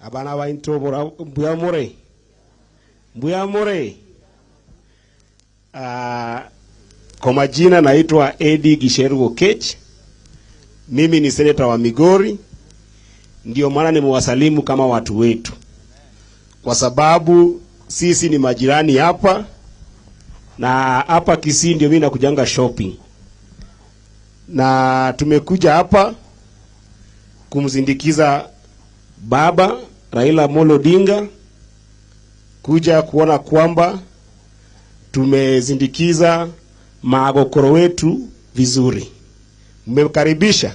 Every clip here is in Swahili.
abana baintobora mbuyamore mbuyamore uh, kwa majina naitwa Edi Gisheru Okech mimi ni seneta wa Migori ndio maana nimewasalimu kama watu wetu kwa sababu sisi ni majirani hapa na hapa Kisii ndio mimi nakujanga shopping na tumekuja hapa kumzindikiza baba Raila Amolo Odinga kuja kuona kwamba tumezindikiza maagokoro wetu vizuri. Mmekaribisha.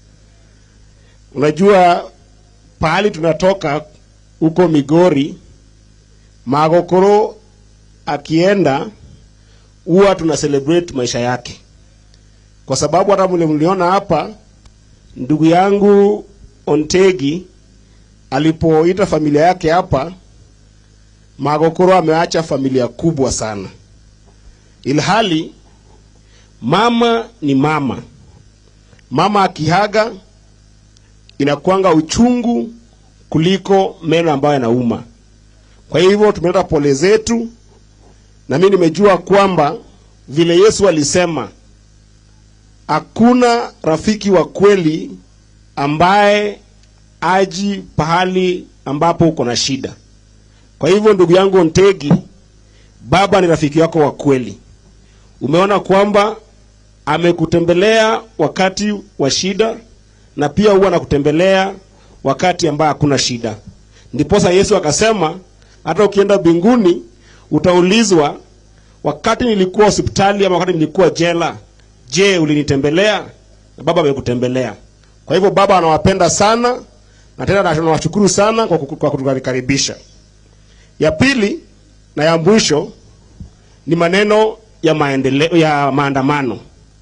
Unajua pahali tunatoka huko Migori, maagokoro akienda huwa tuna celebrate maisha yake, kwa sababu hata mle mliona hapa ndugu yangu Ontegi alipoita familia yake hapa, Magokoro ameacha familia kubwa sana, ilhali mama ni mama. Mama akihaga inakuanga uchungu kuliko meno ambayo yanauma. Kwa hivyo tumeleta pole zetu, na mimi nimejua kwamba vile Yesu alisema hakuna rafiki wa kweli ambaye aji pahali ambapo uko na shida. Kwa hivyo ndugu yangu Ontegi, baba ni rafiki yako wa kweli. Umeona kwamba amekutembelea wakati wa shida na pia huwa anakutembelea wakati ambaye hakuna shida. Ndiposa Yesu akasema hata ukienda mbinguni utaulizwa, wakati nilikuwa hospitali ama wakati nilikuwa jela, je, ulinitembelea? Na baba amekutembelea. Kwa hivyo baba anawapenda sana na tena tunawashukuru sana kwa, kwa kutukaribisha. Ya pili na ya mwisho ni maneno ya maendeleo ya maandamano.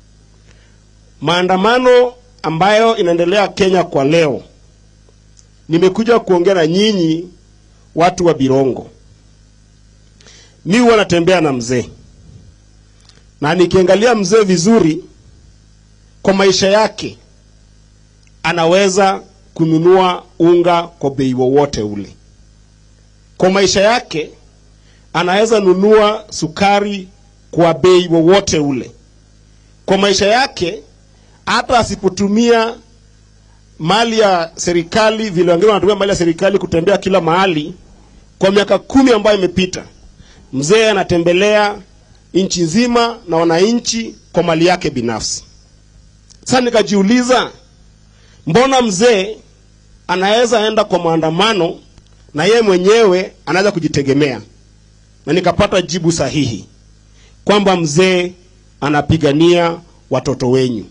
Maandamano ambayo inaendelea Kenya kwa leo. Nimekuja kuongea na nyinyi watu wa Birongo. Mi huwa natembea na mzee, na nikiangalia mzee vizuri, kwa maisha yake anaweza kununua unga kwa bei wowote ule. Kwa maisha yake anaweza nunua sukari kwa bei wowote ule. Kwa maisha yake hata asipotumia mali ya serikali vile wengine wanatumia mali ya serikali kutembea kila mahali, kwa miaka kumi ambayo imepita, mzee anatembelea nchi nzima na wananchi kwa mali yake binafsi. Sasa nikajiuliza, mbona mzee anaweza enda kwa maandamano na yeye mwenyewe anaweza kujitegemea? Na nikapata jibu sahihi kwamba mzee anapigania watoto wenyu,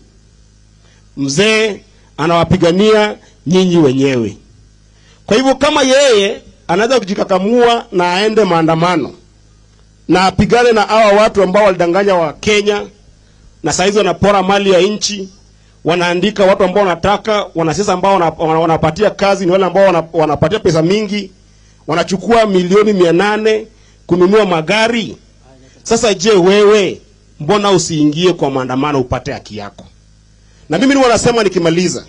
mzee anawapigania nyinyi wenyewe. Kwa hivyo kama yeye anaweza kujikakamua na aende maandamano na apigane na hawa watu ambao walidanganya wa Kenya na saizi wanapora mali ya nchi, wanaandika watu ambao wanataka, wanasiasa ambao wanapatia kazi ni wale ambao wanapatia pesa mingi, wanachukua milioni mia nane kununua magari. Sasa je, wewe mbona usiingie kwa maandamano upate haki yako? Na mimi ni nasema nikimaliza,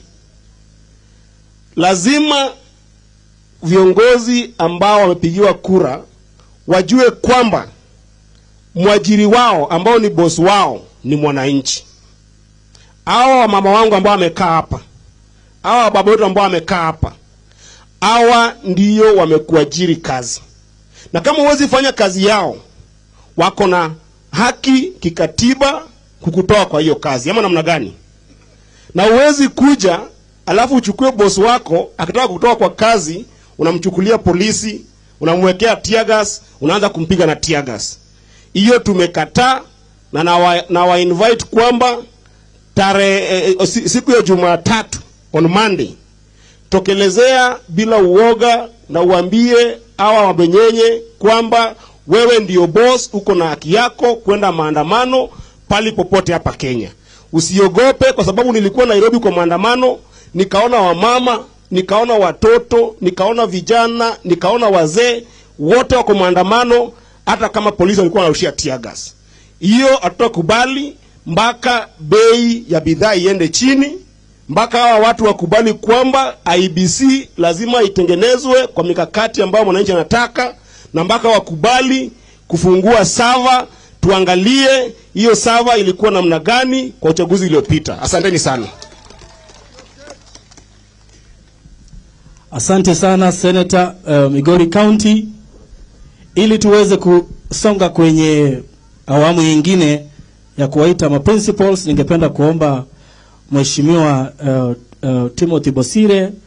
lazima viongozi ambao wamepigiwa kura wajue kwamba mwajiri wao ambao ni bosi wao ni mwananchi. Hawa wamama wangu ambao wamekaa hapa, hawa wababa wetu ambao wamekaa hapa, hawa ndiyo wamekuajiri kazi, na kama huwezi fanya kazi yao, wako na haki kikatiba kukutoa kwa hiyo kazi, ama namna gani? Na huwezi kuja alafu uchukue bosi wako akitaka kutoka kwa kazi, unamchukulia polisi, unamwekea tear gas, unaanza kumpiga na tear gas. Hiyo tumekataa na nawa, nawa invite kwamba tarehe eh, siku ya Jumatatu on Monday tokelezea bila uoga na uambie hawa wabenyenye kwamba wewe ndio boss, uko na haki yako kwenda maandamano pali popote hapa Kenya. Usiogope, kwa sababu nilikuwa Nairobi kwa maandamano, nikaona wamama, nikaona watoto, nikaona vijana, nikaona wazee, wote wako maandamano, hata kama polisi walikuwa wanarushia tear gas. Hiyo hatutakubali mpaka bei ya bidhaa iende chini mpaka hawa watu wakubali kwamba IBC lazima itengenezwe kwa mikakati ambayo mwananchi anataka, na mpaka wakubali kufungua sava, tuangalie hiyo sava ilikuwa namna gani kwa uchaguzi uliopita. Asanteni sana. Asante sana Senator uh, Migori County. Ili tuweze kusonga kwenye awamu nyingine ya kuwaita ma principals, ningependa kuomba Mheshimiwa uh, uh, Timothy Bosire